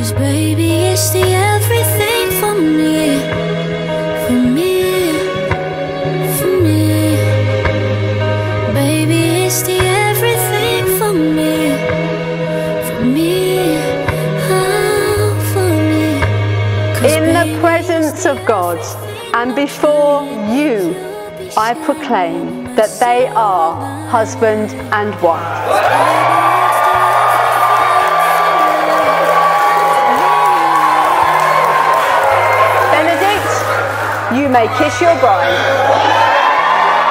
Cause baby, it's the everything for me. For me. For me. Baby, it's the everything for me. For me. Oh, for me. 'Cause In the baby, presence of God and before you, I proclaim that they are husband and wife. Benedict, you may kiss your bride.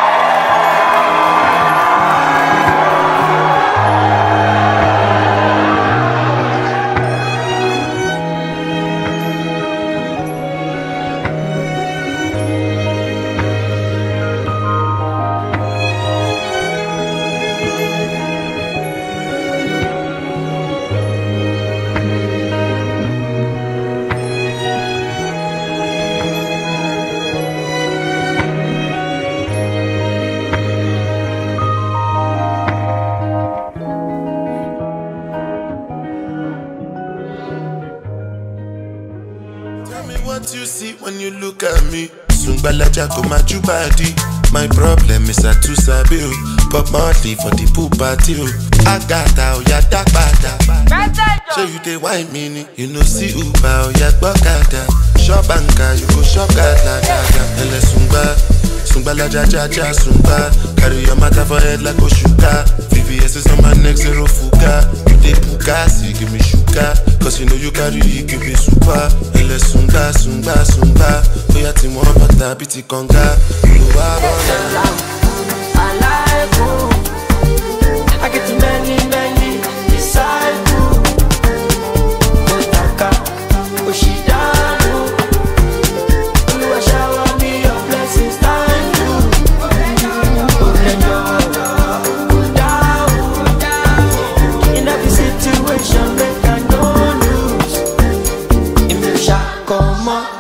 Tell me what you see when you look at me. Sungbalaja go my body. My problem is I too sabi o. But monthly for the pool party o. Agata oya dagbada. So you dey wine me ni. You know see Uber oya gbọ́kada. Shop anka you go shop gada gada. Ẹlẹ sungba. Sungbalaja jaja sungba. Carry your matter for head like Oshuka. VVS is on my neck zero fuga. You dey puka see give me sugar. Cause you know you carry it give me super. Ẹlẹ sungba sungba sungba. Oya tí wọ́n bàtà bí ti kànga. Olùwà bọ̀dà. I get many, many disciples. Otaka, Oshidanu. Oluwa shower me your blessings, thank you. Olenjo, down. In every situation, make I no lose. If you shall come up.